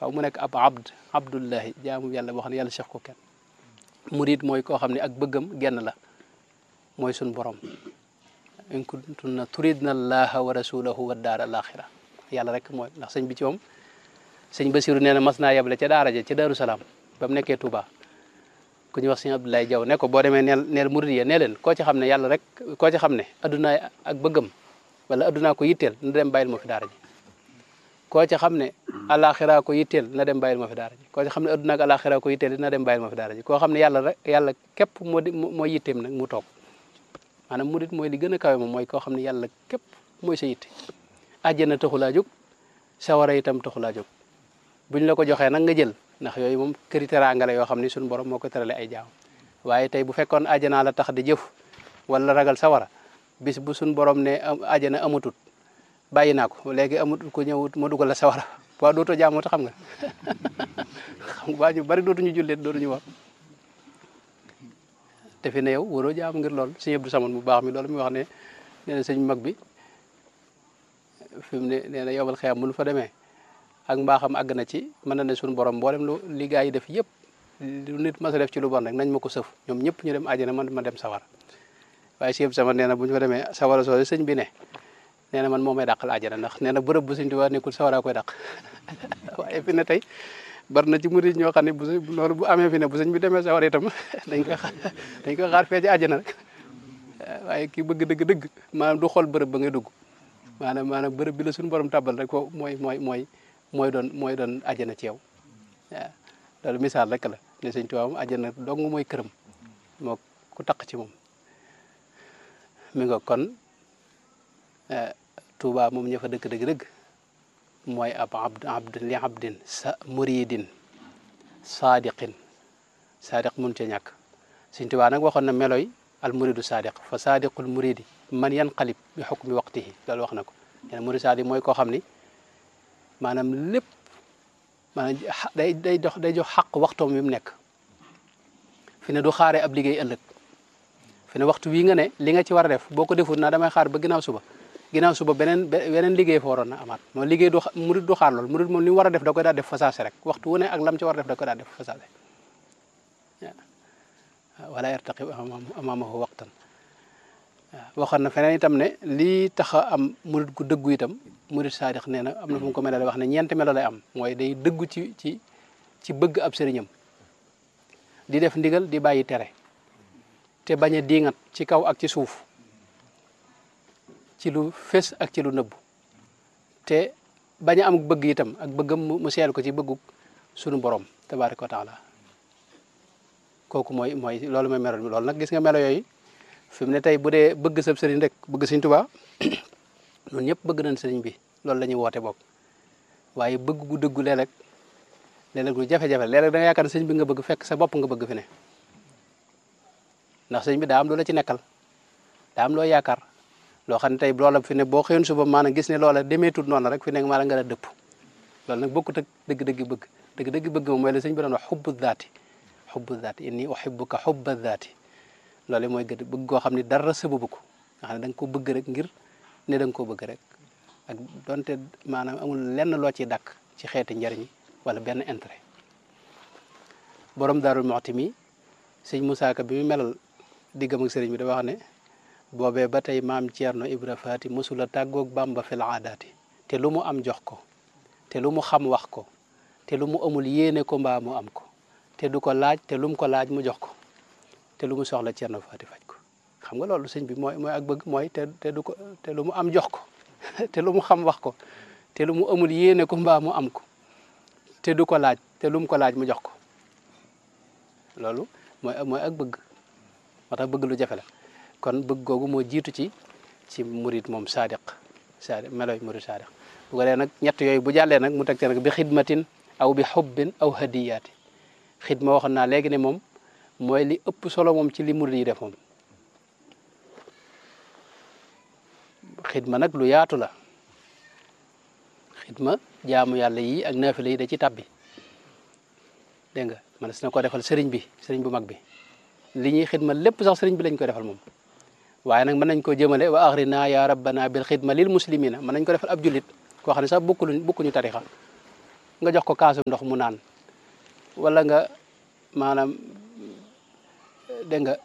faaw mu nekk ab abd abdullahi jaamu yàlla boo xam ne yàlla seex ko kenn murid mooy koo xam ne ak bëggam genn la mooy suñ borom in kuntunna turidna allaha wa rasulahu wa daar al axira yàlla rek mooy ndax sëñ bi ci moom sëñ Basiru nee na mas naa yeble ca daara ja ca Daaru Salaam ba mu nekkee Touba ku ñuy wax sëñ Abdoulaye Diaw ne ko boo demee neel neel murid yi nee leen koo ci xam ne yàlla rek koo ci xam ne addunaa ak bëggam wala addunaa ko yitteel na dem bàyyil ma fi daara ji koo ci xam ne alaxira ko yitteel na dem bàyyil ma fi daara ji koo ci xam ne addunaa ak alaxira ko yitteel na dem bàyyil ma fi daara ji koo xam ne yàlla rek yàlla képp moo di moo yitteem nag mu toog maanaam murid mooy li gën a kawe moom mooy koo xam ne yàlla képp mooy sa yitte àjjana taxulaa jóg sawara itam taxulaa jóg buñ la ko joxee nag nga jël ndax yooyu moom këri teraanga la yoo xam ni suñu borom moo ko terale ay jaam waaye tey bu fekkoon àjjanaa la tax di jëf wala ragal sawara bis bu suñu borom ne àjjana amatut bàyyi naa ko léegi amatut ko ñëwut ma dugal la sawara waa dootoo jaamoota xam nga xam nga waa ñu bari dootuñu jullit dootuñu wax te fi ne yow waroo jaam ngir lool sëñ Abdou Samane bu baax mi loolu mi wax ne nee na sëñ mag bi fi mu ne nee na yowal xeyam mënu fa demee ak mbaaxam àgg na ci mën na ne suñu borom mboolem lu li gaa yi def yëpp lu nit mas a def ci lu bon rek nañ ma ko sëf ñoom ñëpp ñu dem àjjana man ma dem sawara waaye sëñ Abdou Samane nee na bu ñu fa demee sawara soo sëñ bi ne nee na man moo may dàqal àjjana ndax nee na bërëb bu sëñ Tuubaa nekkul sawara koy dàq waaye fi ne tey bari na ci murid ñoo xam ne bu loolu bu amee fi ne bu sëñ bi demee sawara itam dañ koy xaar dañ koy xaar fee ci àjjana rek waaye kii bëgg dëgg dëgg maanaam du xool bërëb ba ngay dugg maanaam maanaam bërëb bi la suñu borom tàbbal rek foofu mooy mooy mooy mooy doon mooy doon àjjana ci yow waaw loolu misaal rek la ne sëñ Tuubaa moom àjjana dong mooy këram moo ku taq ci moom mi nga kon Tuubaa moom ña fa dëkk dëgg dëgg mooy ab abd abd li abdin sa muridin saadiqin saadiq mun ca ñàkk sëñ Tuubaa nag waxoon na meloy al muridu saadiq fa saadiqul muridi man yanqalib bi xukmi waqtihi loolu wax na ko nee na murid saadiq mooy koo xam ni maanaam lépp maanaam day day dox day jox xaq waxtoom wi mu nekk fi ne du xaaree ab liggéey ëllëg fi ne waxtu wii nga ne li nga ci war a def boo ko deful naa damay xaar ba ginnaaw suba ginnaaw suba beneen beneen liggéey fa waroon na amaat moom liggéey du murid du xaar lool murid moom li mu war a def da koy daal def fasaase rek waxtu wu ne ak lam ci war a def da koy daal def fasaase waaw wala yartaqib amaamahu waqtan waaw waxoon na feneen itam ne lii tax a am murid gu dëggu itam murid saadix nee na am na fu mu ko melale wax ne ñeenti melo lay am mooy day dëggu ci ci ci bëgg ab sëriñam di def ndigal di bàyyi tere te bañ a diingat ci kaw ak ci suuf ci lu fés ak ci lu nëbbu te bañ a am bëgg itam ak bëggam mu seel ko ci bëggu sunu borom tabaaraka wa taala kooku mooy mooy loolu mooy melo loolu nag gis nga melo yooyu fi mu ne tey bu dee bëgg sab sëriñ rek bëgg sëriñ Tuubaa ñun ñëpp bëgg nañ sëriñ bi loolu la ñuy woote bokk waaye bëgg gu dëggu léeg-léeg léeg-léeg lu jafe-jafe léeg-léeg da nga yaakaar ne sëriñ bi nga bëgg fekk sa bopp nga bëgg fi ne ndax sëriñ bi daa am loo la ci nekkal daa am loo yaakaar loo xam ne tey loola fi ne boo xëyoon suba maanaam gis ne loola demeetul noonu rek fi ne maanaam nga la dëpp loolu nag bokkut ak dëgg-dëgg bëgg dëgg-dëgg bëgg moom mooy la sëriñ bi doon wax xubbu daati xubbu daati inni uhibbuka xubba daati loolu mooy gëdd bëgg koo xam ne dara sababu ko nga xam ne da nga ko bëgg rek ngir ne da nga koo bëgg rek ak donte maanaam amul lenn loo ciy dàkk ci xeeti njariñ wala benn intérêt borom daarul moxti mi sëñ Moussa Ka bi mu melal diggam ak sëriñ bi da wax ne boobee ba tey maam Thierno Ibra Faati mosula tàggoog Bamba fil aadaati te lu mu am jox ko te lu mu xam wax ko te lu mu amul yéene ko mbaa mu am ko te du ko laaj te lu mu ko laaj mu jox ko te lu mu soxla Thierno Faati faj ko xam nga loolu sëñ bi mooy mooy ak bëgg mooy te te du ko te lu mu am jox ko te lu mu xam wax ko te lu mu amul yéene ko mbaa mu am ko te du ko laaj te lu mu ko laaj mu jox ko loolu mooy mooy ak bëgg moo tax bëgg lu jafe la kon bëgg googu moo jiitu ci ci murid moom saadiq saadiq meloy murid saadiq bu ko dee nag ñett yooyu bu jàllee nag mu teg te nag bi xidmatin aw bi xubbin aw hadiyaati xidma waxoon naa léegi ne moom mooy li ëpp solo moom ci li murid yi def moom xidma nag lu yaatu la xidma jaamu yàlla yi ak naafila yi da ci tabbi dégg nga man na ko defal sëriñ bi sëriñ bu mag bi li ñuy xidma lépp sax sëriñ bi lañ ko defal moom waaye nag mën nañ ko jëmale wa axrina ya rabbana bil xidma lil muslimina mën nañ ko defal ab jullit koo xam ne sax bokkuluñ bokkuñu tarixa nga jox ko kaasu ndox mu naan wala nga maanaam dégg nga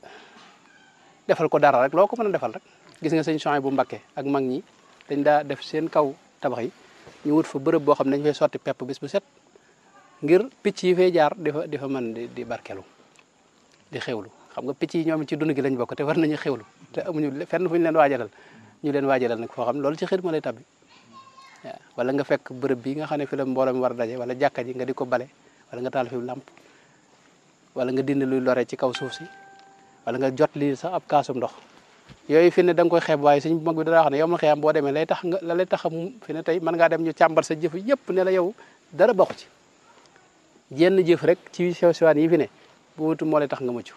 defal ko dara rek loo ko mën a defal rek gis nga sëñ Chouaïbou bu Mbakke ak mag ñi dañ daa def seen kaw tabax yi ñu wut fa bërëb boo xam ne dañ fay sotti pepp bis bu set ngir picc yi fay jaar di fa di fa mën di di barkelu di xewlu xam nga picc yi ñoom ci dund gi lañ bokk te war nañu xewlu te amuñu fenn fu ñu leen waajalal ñu leen waajalal nag foo xam loolu ci xidma lay tabbi waaw wala nga fekk bërëb bi nga xam ne fi la mbooloo mi war a daje wala jàkka ji nga di ko bale wala nga taal fi làmp wala nga dindi luy lore ci kaw suuf si wala nga jot lii sax ab kaasum ndox yooyu fi ne da nga koy xeeb waaye suñ mag bi dara wax ne yow ma xëyam boo demee lay tax nga la lay tax a fi ne tey mën ngaa dem ñu càmbar sa jëf yëpp ne la yow dara bokk ci jenn jëf rek ci sew sewaan yi fi ne bu wutu moo lay tax nga mucc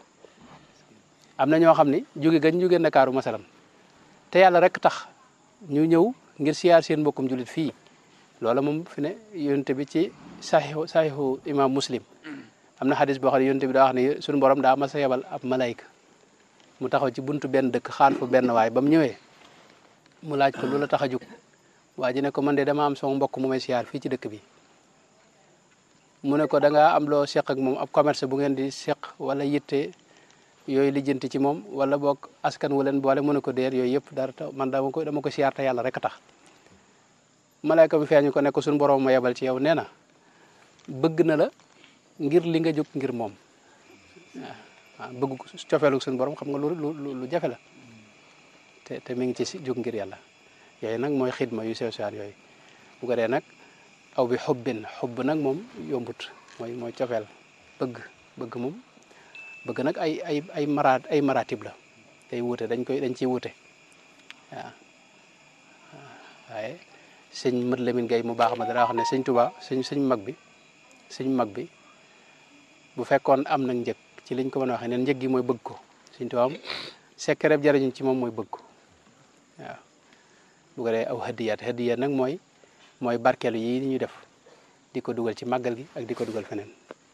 am na ñoo xam ni jóge gañ jóge Ndakaaru masalan te yàlla rek tax ñu ñëw ngir siyaar seen mbokkum julit fii loola moom fi ne yonte bi ci saxiixu saxiixu imam muslim am na xadis boo xam ne yonte bi daa wax ne suñu borom daa mas a yebal ab malayka mu taxaw ci buntu benn dëkk xaan fa benn waay ba mu ñëwee mu laaj ko lu la tax a jóg waa ji ne ko man de dama am sama mbokk mu may siyaar fii ci dëkk bi mu ne ko da ngaa am loo seq ak moom ab commerce bu ngeen di seq wala yitte yooyu lijjanti ci moom wala boog askan wu leen boole mu ne ko déer yooyu yëpp dara taw man dama ko dama ko siyaar te yàlla rek a tax malayka bi feeñu ko ne ko suñu borom ma yebal ci yow nee na bëgg na la ngir li nga jóg ngir moom waaw bëgg ko cofeelu suñu borom xam nga lu lu lu jafe la te te mi ngi ci si jóg ngir yàlla yooyu nag mooy xidma yu sew sewaan yooyu bu ko dee nag aw bi xubbin xubb nag moom yombut mooy mooy cofeel bëgg bëgg moom bëgg nag ay ay ay maraat ay maratib la day wuute dañ koy dañ ciy wuute waaw waaye sëñ Mat Lamin Gay mu baax ma dara wax ne sëñ Tuba sëñ sëñ mag bi sëñ mag bi bu fekkoon am nag njëg ci liñ ko mën a waxee neen njëg gi mooy bëgg ko sëñ Tuba am sekkereb jariñu ci moom mooy bëgg ko waaw bu ko dee aw hadiyaat hadiyaat nag mooy mooy barkeelu yi ñuy def di ko dugal ci màggal gi ak di ko dugal feneen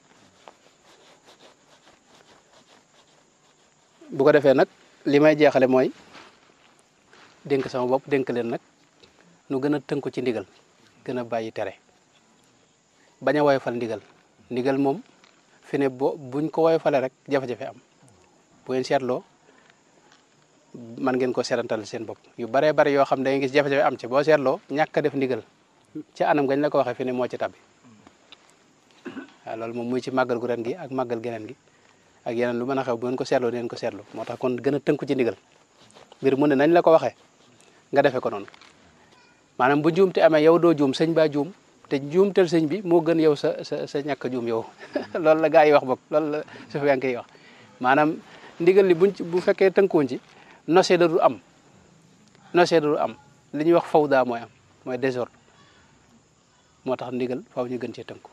bu ko defee nag li may jeexale mooy dénk sama bopp dénk leen nag nu gën a tënku ci ndigal gën a bàyyi tere bañ a woyofal ndigal ndigal moom fi ne bo buñ ko woyofalee rek jafe-jafe am bu ngeen seetloo man ngeen ko seetantal seen bopp yu baree bari yoo xam ne da ngay gis jafe-jafe am ci boo seetloo ñàkk a def ndigal ci anam gañ la ko waxee fi ne moo ci tabbi waaw loolu moom muy ci màggal gu ren gi ak màggal geneen gi ak yeneen lu mën a xew bu ngeen ko seetloo neen ko seetlu moo tax kon gën a tënku ci ndigal mbir mu ne nañ la ko waxee nga defee ko noonu maanaam bu juum te amee yow doo juum sëñ baa juum te juumtel sëñ bi moo gën yow sa sa sa ñàkk juum yow loolu la gaa yi wax bokk loolu la su fi koy wax maanaam ndigal li buñ ci bu fekkee tënkuwoon ci nosee da du am nosee da du am li ñuy wax fawda mooy am mooy désordre moo tax ndigal faaw ñu gën cee tënku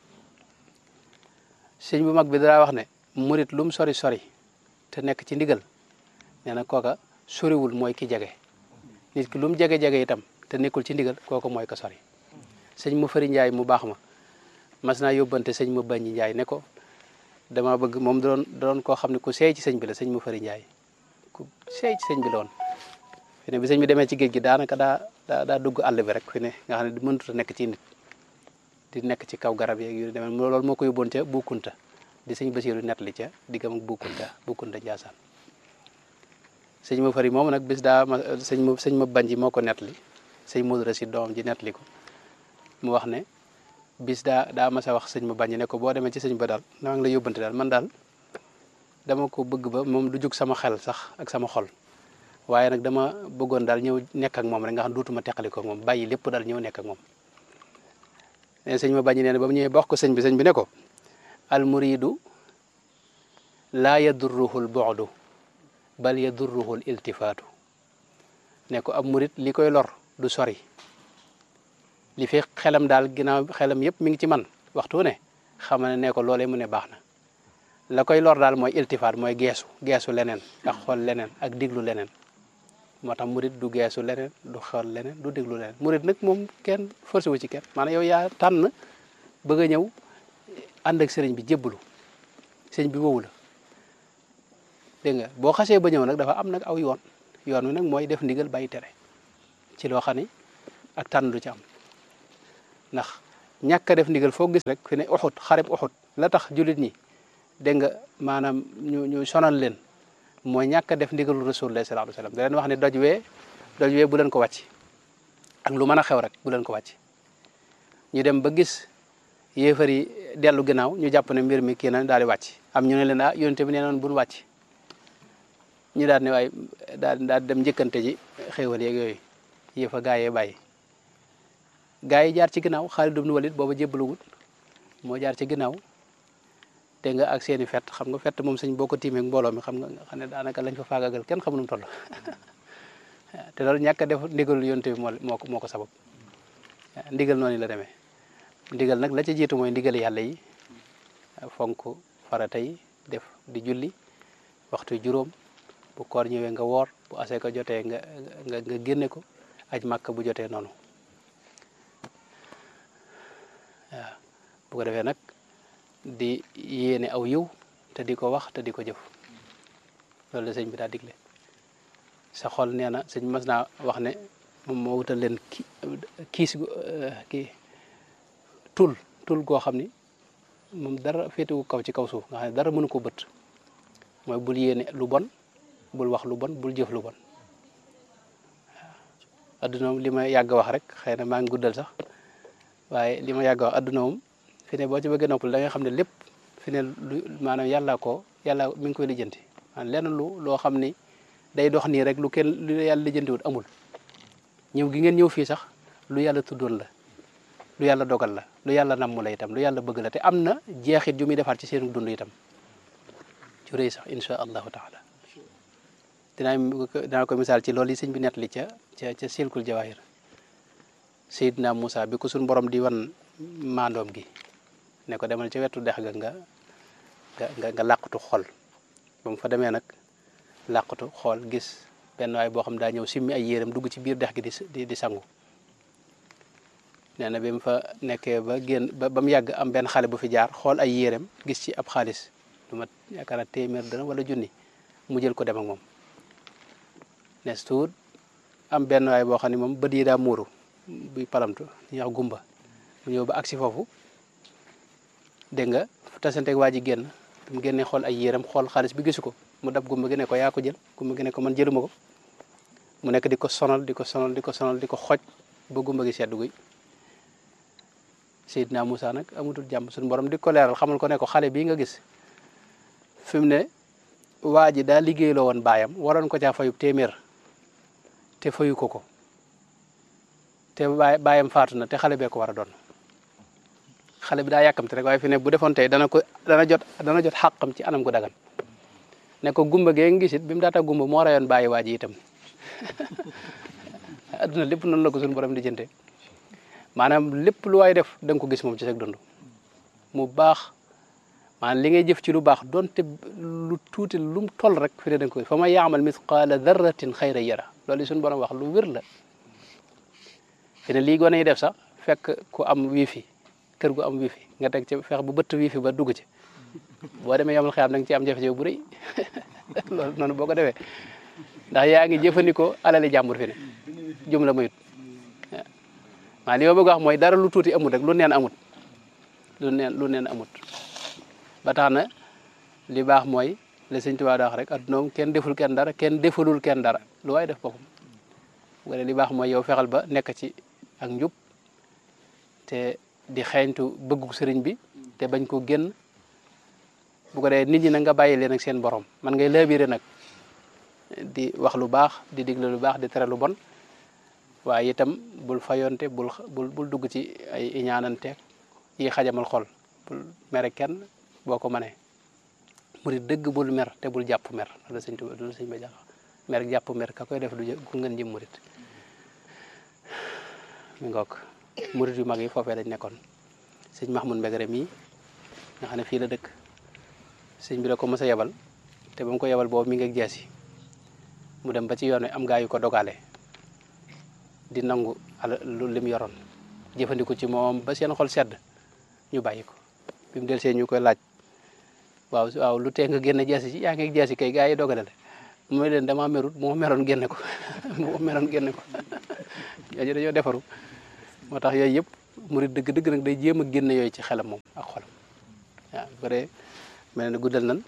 sëñ bu mag bi dara wax ne murit lum sori sori te nekk ci ndigal nee na kooka soriwul mooy ki jege nit ki lum jege-jege itam te nekkul ci ndigal kooka mooy ko sori sëñ ma fëri njaay mu baax ma mas naa yóbbante sëñ ma baññi njaay ne ko dama bëgg moom doon doon koo xam ne ku seey ci sëñ bi la sëñ ma fëri njaay ku seey ci sëñ bi la woon fi ne bi sëñ bi demee ci géej gi daanaka daa daa daa dugg àll bi rek fi ne nga xam ne mënut a nekk ci nit di nekk ci kaw garab yeeg yu demee loolu moo ko yóbboon ca Bukunta di sëñ Basiiru nettali ca diggam ak Bukunta Bukunta Njaasaan sëñ ma fari moom nag bis daa ma sëñ ma sëñ ma banji moo ko nettali sëñ Modou Racine doomam ji nettali ko mu wax ne bis daa daa mas a wax sëñ ma banji ne ko boo demee ci sëñ ba daal maa ngi la yóbbante daal man daal dama ko bëgg ba moom du jug sama xel sax ak sama xol waaye nag dama bëggoon daal ñëw nekk ak moom rek nga xam duutuma teqali ko moom bàyyi lépp daal ñëw nekk ak moom nee sëñ ma banji nee na ba mu ñëwee ba wax ko sëñ bi sëñ bi ne ko al muridu laa yadurruhu l bu'du bal yadurruhu l iltifaatu ne ko ab murid li koy lor du sori li fi xelam daal ginnaaw xelam yëpp mi ngi ci man waxtu ne xam ne ne ko loolee mu ne baax na la koy lor daal mooy iltifaat mooy geesu geesu leneen ak xool leneen ak diglu leneen moo tax murid du geesu leneen du xool leneen du diglu leneen murid nag moom kenn forcé wu ci kenn maanaam yow yaa tànn bëgg a ñëw ànd ak sëriñ bi jébbalu sëriñ bi wowu la dégg nga boo xasee ba ñëw nag dafa am nag aw yoon yoon wi nag mooy def ndigal bàyyi tere ci loo xam ni ak tànn du ci am ndax ñàkk a def ndigal foo gis rek fi ne uxut xareb uxut la tax jullit ñi dégg nga maanaam ñu ñu sonal leen mooy ñàkk a def ndigalu rasulullah sallallahu alayhi wasallam da leen wax ne doj wee doj wee bu leen ko wàcc ak lu mën a xew rek bu leen ko wàcc ñu dem ba gis yéefar yi dellu ginnaaw ñu jàpp ne mbir mi kii na daal di wàcc am ñu ne leen ah yonente bi nee noon buñ wàcc ñu daal ne waaye daal daal dem njëkkante ji xéewal yeeg yooyu yëfa gaa yee bàyyi gaa yi jaar ci ginnaaw Xaalid ibn Walid booba jébbaluwut moo jaar ci ginnaaw dégg nga ak seeni fett xam nga fett moom sëñ boo ko tiimee mbooloo mi xam nga xam ne daanaka lañ fa faagagal kenn xamu nu mu toll te loolu ñàkk a def ndigal yonte bi moo moo ko moo ko sabab ndigal noonu la demee ndigal nag la ca jiitu mooy ndigal yàlla yi fonk farata yi def di julli waxtu juróom bu koor ñëwee nga woor bu asee ko jotee nga nga nga génne ko aj màkk bu jotee noonu waaw bu ko defee nag di yéene aw yiw te di ko wax te di ko jëf loolu la sëñ bi daa digle sa xol nee na sëñ mas naa wax ne moom moo wutal leen ki kiis gu kii tul tul goo xam ni moom dara féetewu kaw ci kaw suuf nga xam ne dara mënu ko bët mooy bul yéene lu bon bul wax lu bon bul jëf lu bon waaw adduna moom li ma yàgg wax rek xëy na maa ngi guddal sax waaye li ma yàgg wax adduna moom fi ne boo ci bëggee noppal da nga xam ne lépp fi ne lu maanaam yàlla ko yàlla mi ngi koy lijjanti maanaam lenn lu loo xam ni day dox nii rek lu kenn lu yàlla lijjantiwut amul ñëw gi ngeen ñëw fii sax lu yàlla tuddoon la lu yàlla dogal la lu yàlla namm la itam lu yàlla bëgg la te am na jeexit yu muy defaat ci seen dund itam ci rëy sax insha allahu taala dinaa dinaa ko misaal ci loolu yi sëñ bi nettali ca ca ca silkul jawahir Seydina Moussa bi ko suñ borom di wan maandoom gi ne ko demal ca wetu dex ga nga nga nga làqatu xool ba mu fa demee nag làqatu xool gis benn waay boo xam daa ñëw simmi ay yéreem dugg ci biir dex gi di di sangu nee na bi mu fa nekkee ba génn ba ba mu yàgg am benn xale bu fi jaar xool ay yéreem gis ci ab xaalis lu mat yaakaar naa téeméer dana wala junni mu jël ko dem ak moom nes tuut am benn waay boo xam ne moom bët yi daa muuru buy palamtu ñu wax gumba mu ñëw ba agsi foofu dégg nga tasanteeg waa ji génn mu génnee xool ay yéreem xool xaalis bi gisu ko mu dab gumba gi ne ko yaa ko jël gumba gi ne ko man jëluma ko mu nekk di ko sonal di ko sonal di ko sonal di ko xoj ba gumba gi sedd guy Seydina Moussa nag amutul jàmm suñu borom di ko leeral xamal ko ne ko xale bii nga gis fi mu ne waa ji daa liggéeyloo woon baayam waroon ko caa fayub téeméer te fayu ko ko te baay baayam faatu na te xale bee ko war a doon xale bi daa yàkkamte rek waaye fi ne bu defoon tey dana ko dana jot dana jot xàqam ci anam gu dagan ne ko gumba gee ngi gisit bi mu daata gumba moo rayoon bàyyi waa ji itam adduna lépp noonu la ko suñu borom di jënte maanaam lépp lu waay def da nga ko gis moom ci sa dund mu baax maanaam li ngay jëf ci lu baax donte lu tuuti lu mu toll rek fi ne da nga ko fa ma yaamal misqaala darratin xayra yara loolu suñu borom wax lu wér la fi ne lii gone yi def sax fekk ku am wifi kër gu am wifi nga teg ci fex bu bëtt wifi ba dugg ci boo demee yomal xiyam da nga ci am jafe-jafe bu rëy loolu noonu boo ko defee ndax yaa ngi jëfandikoo alali jàmbur fi ne jum la mayut waaw li ma bëgg wax mooy dara lu tuuti amut rek lu neen amut lu neen lu neen amut ba tax na li baax mooy la sëñ Tuubaa da wax rek addunoom kenn deful kenn dara kenn defalul kenn dara lu waay def boppam wala li baax mooy yow fexal ba nekk ci ak njub te di xeeñtu bëggu sëriñ bi te bañ ko génn bu ko dee nit ñi nag nga bàyyi leen ak seen borom man ngay laabire nag di wax lu baax di digle lu baax di tere lu bon waaye itam bul fayonte bul bul bul dugg ci ay iñaananteeg yi xajamal xol bul mere kenn boo ko mënee murit dëgg bul mer te bul jàpp mer loolu sëñ Tuubaa loolu sëñ ba jàpp mer jàpp mer ka koy def du ku ngeen jëm murit mi ngoog murit yu mag yi foofee lañ nekkoon sëñ Mahmoud Mbegere mii nga xam ne fii la dëkk sëñ bi da ko mës a yebal te ba mu ko yebal boobu mi ngi ak jeesi mu dem ba ci yoon wi am gaa yu ko dogale di nangu ala lu lim yoroon jëfandiku ci moom ba seen xol sedd ñu bàyyi ko bi mu del see ñu koy laaj waaw waaw lu tee nga génne jeesi ci yaa ngi ak jeesi kay gaa yi dogale la mooy leen dama merut moo meroon génne ko moo meroon génne ko ñooñu dañoo defaru moo tax yooyu yëpp murit dëgg-dëgg nag day jéem a génne yooyu ci xelam moom ak xolam waaw bu paree mel ne guddal nan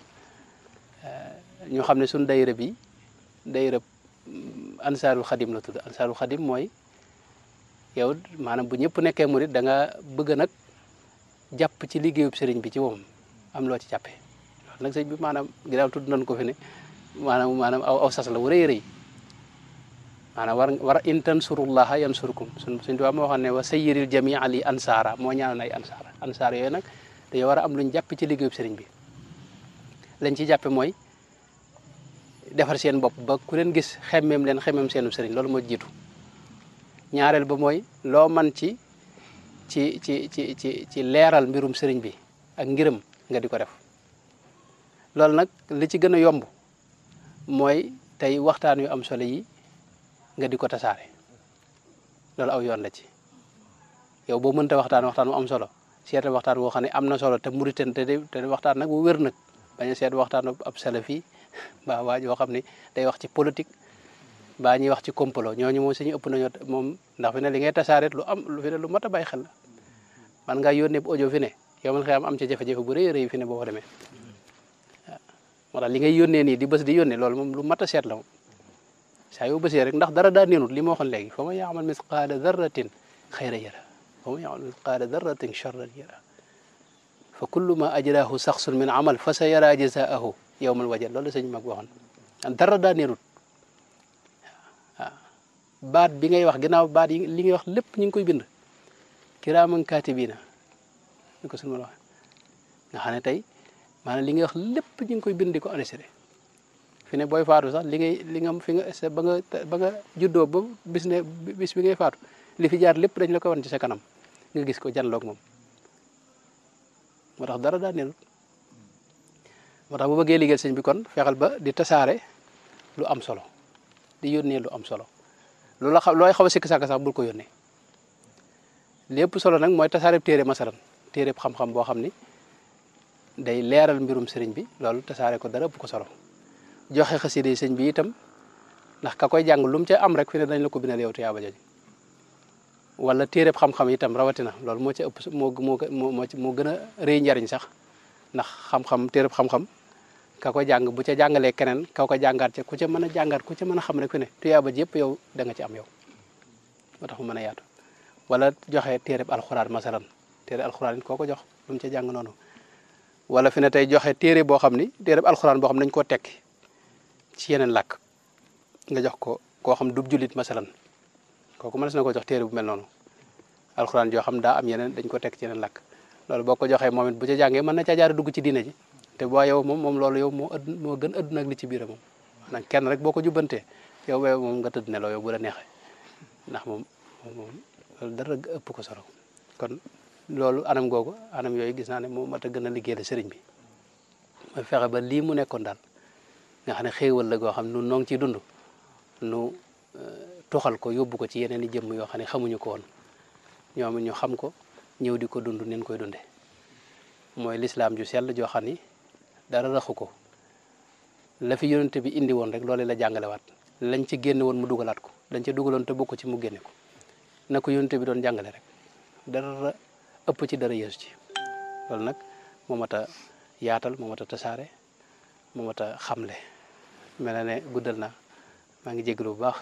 ñu xam ne suñ dayra bi dayra ansaarul xadim la tudd ansaarul xadim mooy yow maanaam bu ñëpp nekkee murit da nga bëgg nag jàpp ci liggéeyub sëriñ bi ci moom am loo ci jàppee loolu nag sëñ bi maanaam ginnaaw tudd nañ ko fi ne maanaam maanaam aw aw sas la wu rëy rëy maanaam war war in tansurullaha yansurkum suñ suñ tubaab moo xam ne wa sayyiril jamia li ansaara moo ñaanal ay ansaara ansaar yooyu nag dañoo war a am luñ jàpp ci liggéeyub sëriñ bi lañ ci jàppe mooy defar seen bopp ba ku leen gis xemmeem leen xemmeem seenu sëriñ loolu moo jiitu ñaareel ba mooy loo man ci ci ci ci ci ci leeral mbirum sëriñ bi ak ngiram nga di ko def loolu nag li ci gën a yomb mooy tey waxtaan yu am solo yi nga di ko tasaare loolu aw yoon la ci yow boo mënta waxtaan waxtaan bu am solo seetal waxtaan boo xam ne am na solo te muriten te te waxtaan nag bu wér nag bañ a seet waxtaan ab salafi mbaa waa joo xam ne day wax ci politique baa ñuy wax ci complot ñooñu moom suñu ëpp nañoo moom ndax fi ne li ngay tasaare lu am lu fi ne lu mat a bàyyi xel la man ngaa yónnee bu audio fi ne yow man xëy am ci jafe-jafe bu rëy rëy fi ne boo ko demee waaw moo tax li ngay yónnee nii di bës di yónnee loolu moom lu mat a seet la moom saa yoo bësee rek ndax dara daa neenut li ma waxoon léegi fa man yaamal misqaala darratin xayra yara fa man yaamal misqaala darratin charran yara fa kullu ma ajrahu saxsun min amal fa sa yara jazaahu yowmal wajal loolu la sëñ mag waxoon dara daa neenut waaw baat bi ngay wax ginnaaw baat yi li ngay wax lépp ñu ngi koy bind kiraaman kaatibiina ni ko suñu ma la wax nga xam ne tey maanaam li ngay wax lépp ñu ngi koy bind di ko enregistré fi ne booy faatu sax li ngay li nga fi nga ba nga ba nga juddoo ba bis ne bis bi ngay faatu li fi jaar lépp dañ la ko wan ci sa kanam nga gis ko janloog moom moo tax dara daa nelut moo tax bu bëggee liggéeyal sëñ bi kon fexeel ba di tasaare lu am solo di yónnee lu am solo lu la xaw looy xaw a sikk sàkk sax bul ko yónnee lépp solo nag mooy tasaare téere masalan téere xam-xam boo xam ni day leeral mbirum sëriñ bi loolu tasaare ko dara ëpp ko solo joxe xasida yi sëñ bi itam ndax ka koy jàng lu mu ca am rek fi ne dañ la ko bindal yow tuyaaba jooju wala téereb xam-xam itam rawatina loolu moo ci ëpp moo moo moo moo gën a rëy njariñ sax ndax xam-xam téereb xam-xam ka ko jàng bu ca jàngalee keneen ka ko jàngaat ca ku ca mën a jàngaat ku ca mën a xam rek fi ne tuyaaba ji yëpp yow da nga ci am yow moo tax mu mën a yaatu wala joxe téereb alxuraan masalan téere alxuraan it koo ko jox lu mu ca jàng noonu wala fi ne tey joxe téere boo xam ni téereb alxuraan boo xam ne dañu koo tekki ci yeneen làkk nga jox ko koo xam dub jullit masalan kooku mënees na ko jox téere bu mel noonu alxuraan joo xam daa am yeneen dañ ko tekk ci yeneen làkk loolu boo ko joxee moom it bu ca jàngee mën na caa jaar dugg ci diine ji te boo yow moom moom loolu yow moo ëdd moo gën ëdd nag li ci biir moom nag kenn rek boo ko jubbantee yow ba moom nga tëdd ne loo yow bu la neexee ndax moom moom loolu dara ëpp ko solo kon loolu anam googu anam yooyu gis naa ne moom mat a gën a liggéey la sëriñ bi mooy fexe ba lii mu nekkoon daal nga xam ne xéewal la goo xam nu noo ngi ciy dund nu tuxal ko yóbbu ko ci yeneen i jëmm yoo xam ne xamuñu ko woon ñoom ñu xam ko ñëw di ko dund nin koy dunde mooy lislaam ju sell joo xam ni dara raxu ko la fi yonente bi indi woon rek loolu la jàngalewaat lañ ci génne woon mu dugalaat ko lañ ci dugaloon te bokk ci mu génne ko na ko yonente bi doon jàngale rek dara ëpp ci dara yeesu ci loolu nag moo mat a yaatal moo mat a tasaare moo mat a xamle mel na ne guddal na maa ngi jégalu bu baax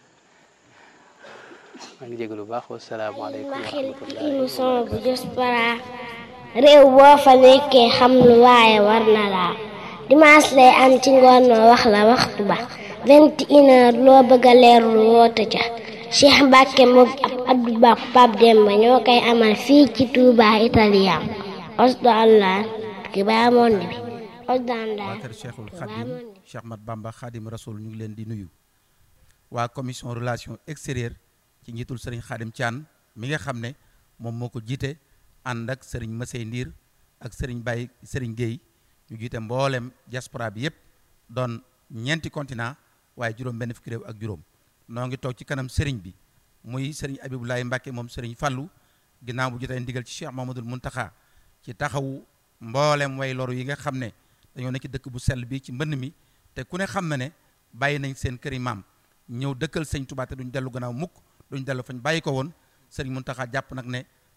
maa ngi jégalu bu baax wasalaamaaleykum wa rahmatulah. émission bu Diaspora réew boo fa nekkee xam lu waaye war na laa dimanche lay am ci ngoon noo wax la waxtu ba vingt et une heure loo bëgg a leerlu woote ca Cheikh Mbacke moom ab Abdou Ba Pape Demba ñoo koy amal fii ci Touba Italien osdo allah ki baa monde bi osdo allah waa kër Cheikhul Khadim Cheikh Mat Bamba Khadim Rasoul ñu ngi leen di nuyu waa commission relation extérieure ci njiitul sëriñ Khadim Thian mi nga xam ne moom moo ko jiite ànd ak sëriñ Masey Ndiir ak sëriñ Baye sëriñ Guèye ñu jiite mboolem diaspora bi yépp doon ñeenti continent waaye juróom benn fukki réew ak juróom noo ngi toog ci kanam sëriñ bi muy sëriñ Abibulaay Mbàkke moom sëriñ Fallu ginnaaw bu jotee ndigal ci Cheikh Mamadul Muntaxa ci taxawu mboolem way loru yi nga xam ne dañoo nekk ci dëkk bu sell bi ci mbënn mi te ku ne xam na ne bàyyi nañ seen këri maam ñëw dëkkal sëñ Tuubaa te duñ dellu gannaaw mukk duñ dellu fañ bàyyi ko woon sëriñ Muntaxa jàpp nag ne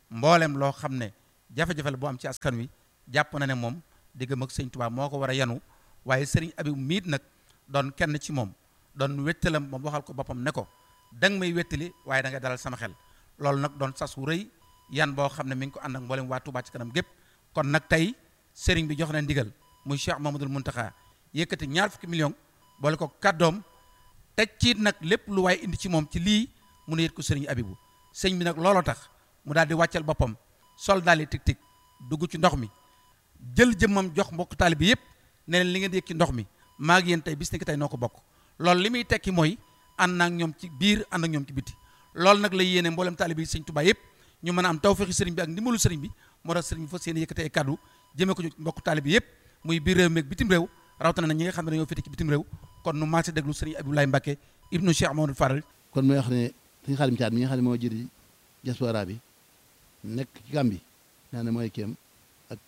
mboolem loo xam ne jafe-jafe la boo am ci askan wi jàpp na ne moom diggam ak sëñ Tuubaa moo ko war a yanu waaye sëriñ Abibu miit nag doon kenn ci moom doon wettalam moom waxal ko boppam ne ko danga may wettali waaye da nga dalal sama xel loolu nag doon sas wu rëy yan boo xam ne mi ngi ko ànd ak mboolem waa Touba ci kanam gépp kon nag tey sëriñ bi jox na ndigal muy Cheikh Mamadul Muntaxa yëkkati ñaar fukki million boole ko kàddoom teg ciit nag lépp lu waaye indi ci moom ci lii mu ne yët ko sëriñ Abibu sëñ bi nag looloo tax mu daal di wàccal boppam sol daal di tig tig dugg ci ndox mi jël jëmmam jox mbokk taalibe bi yëpp ne leen li ngeen di yëg ci ndox mi maa ngi yéen tey bis ni ki tey noo ko bokk loolu li muy tekki mooy ànd naag ñoom ci biir ànd ak ñoom ci biti loolu nag la yéene mboolem taalibe yi sëñ Tuubaa yëpp ñu mën a am tawfeexi sëriñ bi ak ndimbalu sëriñ bi moo tax sëriñ bi fas yéene yëkkati ay kàddu jëmee ko ci mbokk taalibe bi yëpp muy biir réew mi ak bitim réew rawatina na ñi nga xam ne dañoo féete ci bitim réew kon nu maase déglu sëriñ Abdoulaye Mbacke ibnu Cheikh Mamadou Faral kon mooy wax ne suñu xaalim caat mi nga xam ne moo jëri diaspora bi nekk ci Gàmbi naa ne mooy kéem ak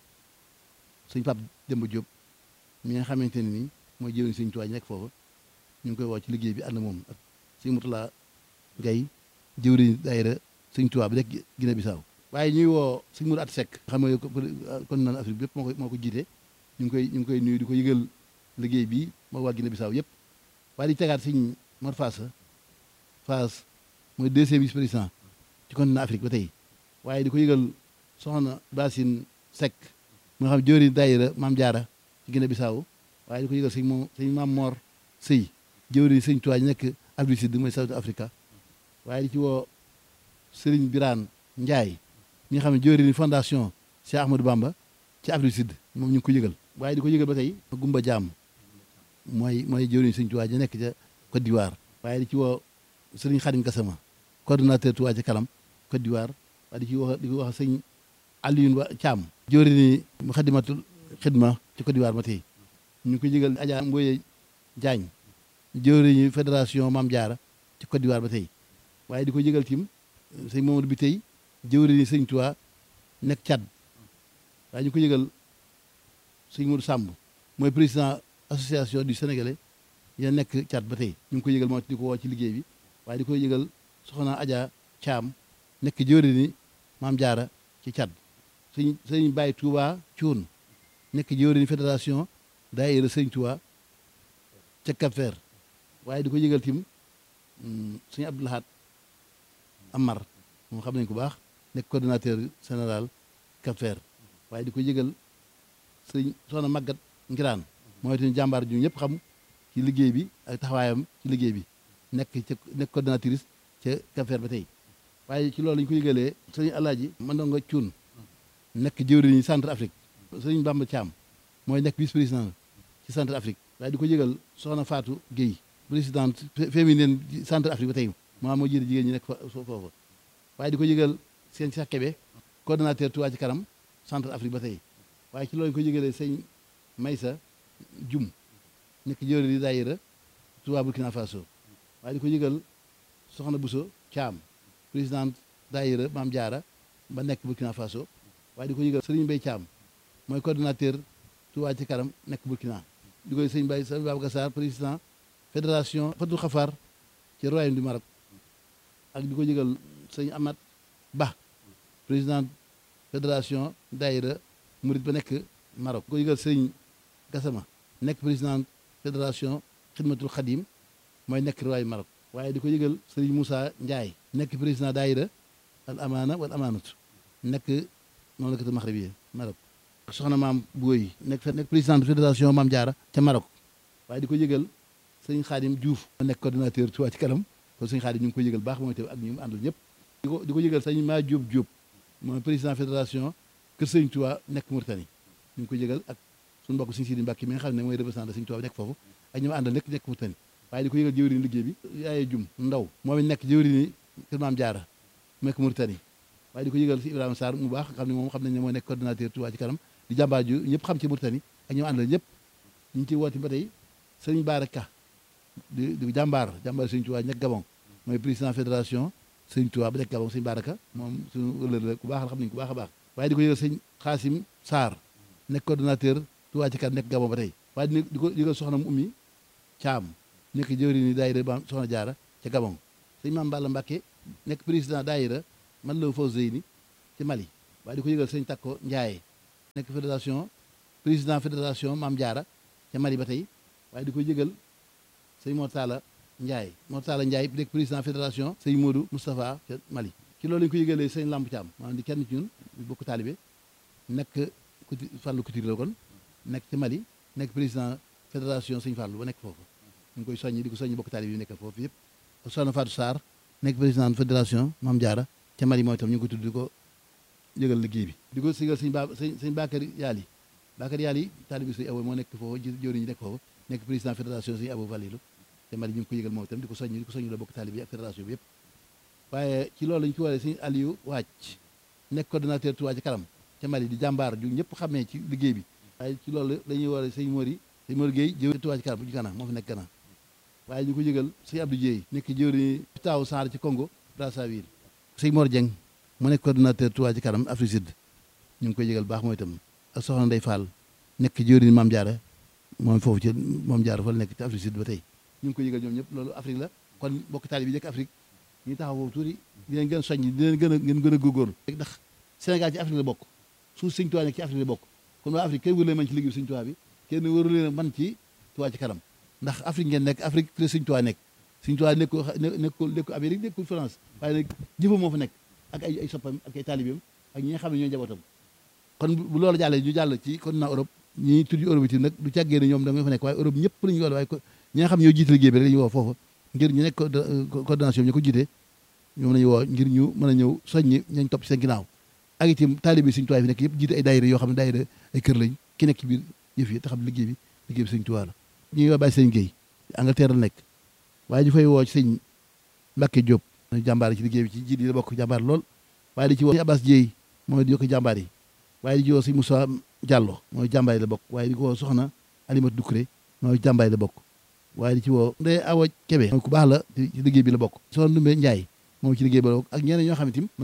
suñ Pape Demba Diop mi nga xamante ne nii mooy jëriñ suñ tuwaay nekk foofu ñu ngi koy woo ci liggéey bi ànd moom ak suñ Mutula Gay jëwriñ daayira suñ tuwaa bi nekk Guinée Bissau waaye ñuy woo suñ mur at sekk xam nga kon naan Afrique bi yëpp moo ko moo ko jiite ñu ngi koy ñu ngi koy nuyu di ko yëgal liggéey bi moo waa Guinée Bissau yëpp waaye di tegaat suñ Mor Faasa Faas mooy deuxième vice président ci continent Afrique ba tey waaye di ko yëgal soxna Basine Seck mu nga xam jóori daayira Maam Jaara ci Guinée Bissau waaye di ko yëgal sëñ moom sëñ Maam Mor Sëy jëwri sëñ Tuubaa ñu nekk Afrique Sud mooy South Africa waaye di ci woo Sëriñ Biraan Njaay ñi nga xam ne jëwri ni fondation Cheikh Ahmadou Bamba ci Afrique Sud moom ñu ngi ko yëgal waaye di ko yëgal ba tey Gumba Jaam mooy mooy jëwriñ sëñ Tuubaa ñu nekk ca Côte d'Ivoire waaye di ci woo Sëriñ Xadim Gassama coordonnateur Touba ci kanam Côte d'Ivoire waaye di ci wax di ko wax sëñ Alioune Wa Thiam jóori ni mu xadimatul xidma ci Côte d'Ivoire ba tey ñu ko yëgal Adja Mboye Diagne jóori ni fédération Mame Diarra ci Côte d'Ivoire ba tey waaye di ko yëgal tim sëñ Mamadou bi tey jóori ni sëñ Touba nekk Tchad waaye ñu ko yëgal sëñ Modou Samb mooy président association du Sénégalais ya nekk Tchad ba tey ñu ngi ko yëgal moo di ko woo ci liggéey bi waaye di ko yëgal soxna Adja Thiam nekk jóori ni Maam Jaara ci Tchad sëñ sëñ Baye Touba Cuun nekk jóori ni fédération daayira sëñ Touba ca Cap Vert waaye di ko yëgal tim sëñ Abdoulahat Amar moom xam nañ ko baax nekk coordonnateur général Cap Vert waaye di ko yëgal sëñ soxna Magat Ngiraan mooy tamit jàmbaar ju ñëpp xam ci liggéey bi ak taxawaayam ci liggéey bi nekk ca nekk coordonnatrice ca Cap Vert ba tey waaye ci loolu ñu ko yëgalee sëñ Alaaji Mandongo Cuun nekk jëwriñu centre Afrique sëñ Bamba Thiam mooy nekk vice président ci centre Afrique waaye di ko yëgal soxna Fatou Guèye présidente féminine centre Afrique ba tey maa moo jiite jigéen ñi nekk foofu waaye di ko yëgal seen Cheikh Kébé coordonnateur Touba ci kanam centre Afrique ba tey waaye ci loolu ñu ko yëgalee sëñ Maysa Jum nekk jëwriñu daayira Touba Burkina Faso waaye di ko yëgal soxna Bousso Thiam présidente daayira Maam Jaara ba nekk Burkina Faso waaye di ko yëgal Serigne Mbaye Thiam mooy coordonnateur Touba ci kanam nekk Burkina di koy sëñ Baye sëñ Babacar Sarr président fédération Fatou Khafar ci royaume du Maroc ak di ko yëgal sëñ Amat Ba président fédération daayira Murid ba nekk Maroc di ko yëgal sëñ Gassama nekk président fédération Xidmatul Xadim mooy nekk royaume Maroc waaye di ko yëgal Serigne Moussa Ndiaye nekk président daayira al amaana wal amaanatu nekk noonu la ko Maghrib yi Maroc soxna maam Booy nekk nekk président de fédération Maam Jaara ca Maroc waaye di ko yëgal sëñ Xaadim Diouf nekk coordonnateur Touba ci kanam kon sëñ Xaadim ñu ngi ko yëgal baax mooy te ak ñu mu àndal ñëpp di ko di ko yëgal sëñ maa Diop Diop mooy président fédération Kër Sëñ Touba nekk Mauritanie ñu ngi ko yëgal ak suñu mbokk sëñ Sidi Mbàkke mi nga xam ne mooy représentant sëñ Touba nekk foofu ak ñu mu àndal nekk nekk Mauritanie waaye di ko yëgal jëwriñ liggéey bi yaaye jum ndaw moom it nekk jëwriñ kër Maam Jaara nekk Mauritanie waaye di ko yëgal si Ibrahima Sarr mu baax xam ne moom xam nañ ne mooy nekk coordonnateur Touba ci kanam di jàmbaar ju ñëpp xam ci Mauritanie ak ñoom àndal ñëpp ñu ngi ciy woote ba tey sëriñ Baara Ka di di jàmbaar jàmbaar sëriñ Touba nekk Gabon mooy président fédération sëriñ Touba ba nekk Gabon sëriñ Baara Ka moom suñu wëllër la ku baax la xam nañ ku baax a baax waaye di ko yëgal sëñ Xaasim Sarr nekk coordonnateur Touba ci kanam nekk Gabon ba tey waaye di ko yëgal soxna mu ummi Caam nekk jëwriñ ni daayira ba soxna jaara ca Gabon sëñ Maam Balla Mbàkke nekk président daayira man la faw zeyni ci Mali waaye di ko yëgal sëñ Takko Ndiaye nekk fédération président fédération Maam Jaara ca Mali ba tey waaye di ko yëgal sëñ Mortala Ndiaye Mortala Ndiaye nekk président fédération sëñ Modou Moustapha ca Mali ci loolu lañu ko yëgalee sëñ Lamp Thiam maanaam di kenn ci ñun di bokk taalibe nekk kuti Fallou Couture la kon nekk ci Mali nekk président fédération sëñ Fallou ba nekk foofu ñu ngi koy soññi di ko soññi bokk taalibe yi nekk foofu yëpp soxna Fatou Sarr nekk président fédération Maam Jaara ca Mali mooy itam ñu ngi ko tudd di ko yëgal liggéey bi di ko sigal sëñ ba sëñ sëñ Bakary Yaali Bakary Yaali taalibe sëñ Abo moo nekk foofu jëwriñ ñi nekk foofu nekk président fédération sëñ Abo Valilu te Mali ñu ngi ko yëgal moom itam di ko soññi di ko soññi la bokk taalibe yi ak fédération bi yëpp waaye ci loolu lañu ko waree sëñ Aliou Wàcc nekk coordonnateur Touba ci kanam ca Mali di jàmbaar ju ñëpp xamee ci liggéey bi waaye ci loolu dañuy waree sëñ Mori sëñ Mori Gueye jëwriñ Touba ci kanam bu ci Gana moo fi nekk Gana waaye ñu ko yëgal sëñ Abdou Dieye nekk jëwriñ taaw Sarr ci Congo Brazzaville sëñ Mor Dieng mu nekk coordonnateur Touba ci kanam Afrique Sud ñu ngi koy yëgal baax mooy itam ak soxna Ndeye Fall nekk jëwriñ Maam Jaara moom foofu ci Maam Jaara fa la nekk ci Afrique Sud ba tey ñu ngi koy yëgal ñoom ñëpp loolu Afrique la kon bokk taali bi nekk Afrique ñu taxaw foofu tuuti di leen gën a soññ di leen gën a ngeen gën a góorgóorlu ndax Sénégal ci Afrique la bokk suuf Sëñ Tuubaa nekk ci Afrique la bokk kon waa Afrique kenn wëru leen man ci liggéey Sëñ Tuubaa bi kenn wëru leen man ci Tuubaa ci kanam ndax Afrique ngeen nekk Afrique fi la Sëñ Tuubaa nekk Sëñ Tuubaa nekkul nekkul nekkul Amérique nekkul France waaye nag jëfam moo fa nekk ak ay ay soppam ak ay taalibeem ak ñi nga xam ne ñoo njabootam kon bu loolu jàllee ñu jàll ci continent Europe ñi tudd Europe itam nag du càggee ne ñoom da nga fa nekk waaye Europe ñëpp la ñu woo waaye ñi nga xam ne ñoo jiite liggéey bi rek la ñu woo foofu ngir ñu nekk coordination ñu ko jiite ñoom la ñu woo ngir ñu mën a ñëw soññi ñañ topp ci seen ginnaaw ak itam taalibe Sëñ Tuubaa fi nekk yëpp jiite ay daayira yoo xam ne daayira ay kër lañ ki nekk ci biir yëf yi te xam liggéey bi liggéey bi Sëñ Tuubaa la ñuy woo bàyyi sëñ Guèye Angleterre la nekk waaye ñu fay woo ci sëñ Mbàkke Diop jàmbaar ci liggéey bi ci jiit yi la bokk jàmbaar lool waaye di ci woo Abbas Dieye mooy di yokk jàmbaar yi waaye di ci woo sëñ Moussa Diallo mooy jàmbaar yi la bokk waaye di ko woo soxna Alimatu Dukuré mooy jàmbaar yi la bokk waaye di ci woo Ndeye Awa Kébé mooy ku baax la ci liggéey bi la bokk soxna Ndumbe Ndiaye moom ci liggéey bi la bokk ak ñeneen ñoo xam ne tim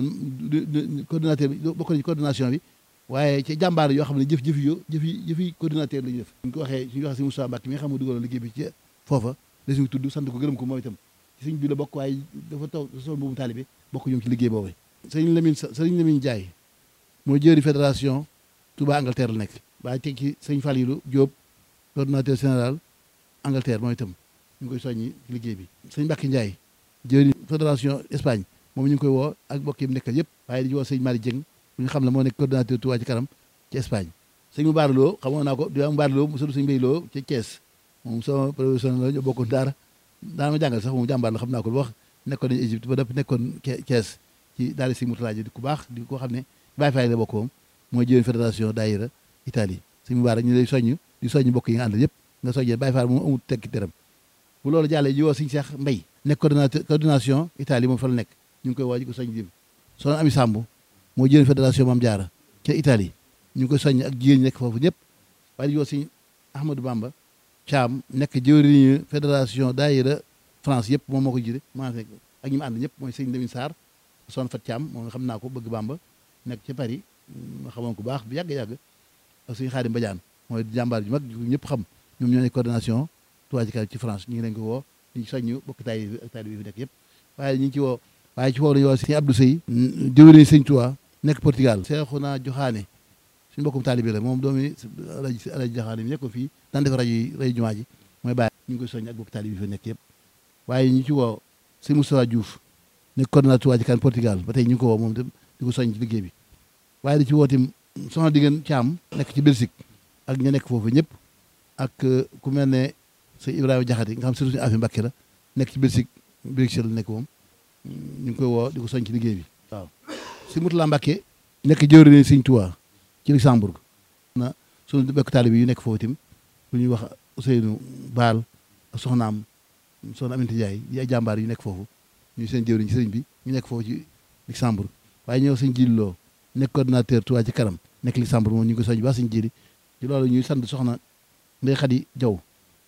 man coordinateur bi bokk nañu coordination bi waaye ci jàmbaar yoo xam ne jëf jëf yo jëf yi jëf yi coordinateur la ñu def suñ ko waxee suñu waxee si Moussa Mbacke mi nga xam ne dugaloon liggéey bi ci foofa la suñu tudd sant ko gërëm ko moom itam ci suñ bi la bokk waaye dafa taw sol boobu taalibe bokk ñoom ci liggéey boobu sëriñ Lamine sëriñ Lamine Ndiaye mooy jëri fédération Touba Angleterre la nekk waaye teg ci sëñ Falilou Diop coordinateur général Angleterre mooy itam ñu ngi koy soññi ci liggéey bi sëñ Mbacke Ndiaye jëri fédération Espagne moom ñu ngi koy woo ak mbokk yi mu nekkal yëpp waaye di woo sëñ Mari Dieng bu ñu xam ne moo nekk coordinateur Touba ci kanam ci Espagne sëñ mu baaraloo xamoon naa ko di mu baaraloo mu sëñ Mbay Loo ci Thiès moom sama professionnel la ñu bokkoon daara daana ma jàngal sax moom jàmbaar la xam naa ko lu wax nekkoon nañu Égypte ba dëpp nekkoon Thiès ci daara si Mourtala ji di ku baax di ko xam ne Baye Faye la bokk moom mooy jëwén fédération daayira Italie sëñ mu baara ñu lay soññ di soññ mbokk yi nga àndal yëpp nga soññee Baye Faye moom amul tekki teram bu loolu jàllee ji woo sëñ Cheikh Mbay nekk coordinateur coordination Italie moom fa la nekk ñu ngi koy woo ji ko soññ dim soxna Ami Samb mooy jëwén fédération Maam Jaara ca Italie ñu ngi koy soññ ak jigéen ñi nekk foofu ñëpp waaye di woo sëñ Ahmadou Bamba Thiam nekk jëwriñu fédération daayira France yëpp moom moo ko jiite maa nekk ak ñi mu ànd ñëpp mooy sëñ Lamine Sarr son Fat Thiam moom nga xam naa ko bëgg Bamba nekk ci Paris ma xamoon ko baax bu yàgg-yàgg ak sëñ Xaadim Badiane mooy jàmbaar ju mag ñëpp xam ñoom ñoo nekk coordination Touba ci kanam ci France ñu ngi leen ko woo ñu soññu bokk taay bi ak taay bi fi nekk yëpp waaye ñu ngi ci woo waaye ci woo lañu woo sëñ Abdou Sey jëwriñ sëñ Touba nekk Portugal Seexuna Joxaane suñu mbokkum taalibe la moom doomi alaji alaji Joxaane mi nekkoon fii daan def rajo yi rajo jumaa ji mooy bàyyi ñu ngi koy soññ ak bokk taalibe bi fi nekk yëpp waaye ñu ci woo sëñ Moustapha Diouf nekk coordinateur Touba ci kanam Portugal ba tey ñu ngi ko woo moom tam di ko soññ ci liggéey bi waaye di ci woo tim soxna diggéen Caam nekk ci Belgique ak ña nekk foofu ñëpp ak ku mel ne sëñ Ibrahima Jaxate nga xam surtout suñu affaire Mbàkke la nekk ci Belgique Bruxelles la nekk moom ñu ngi koy woo di ko soñ ci liggéey bi waaw si Mutula Mbàkke nekk jëwriñ sëñ Tuubaa ci Luxembourg na suñu bekk taalibe yu nekk foofu itam lu ñuy wax Ousseynou Baal ak soxnaam soxna Aminata Ndiaye yi ay jàmbaar yu nekk foofu ñu seen jëwriñ ci sëriñ bi ñu nekk foofu ci Luxembourg waaye ñëw sëñ Jili Loo nekk coordinateur Touba ci kanam nekk Luxembourg moom ñu ngi ko soñ baax sëñ Jili ci loolu ñuy sant soxna Ndey Xadi Jaw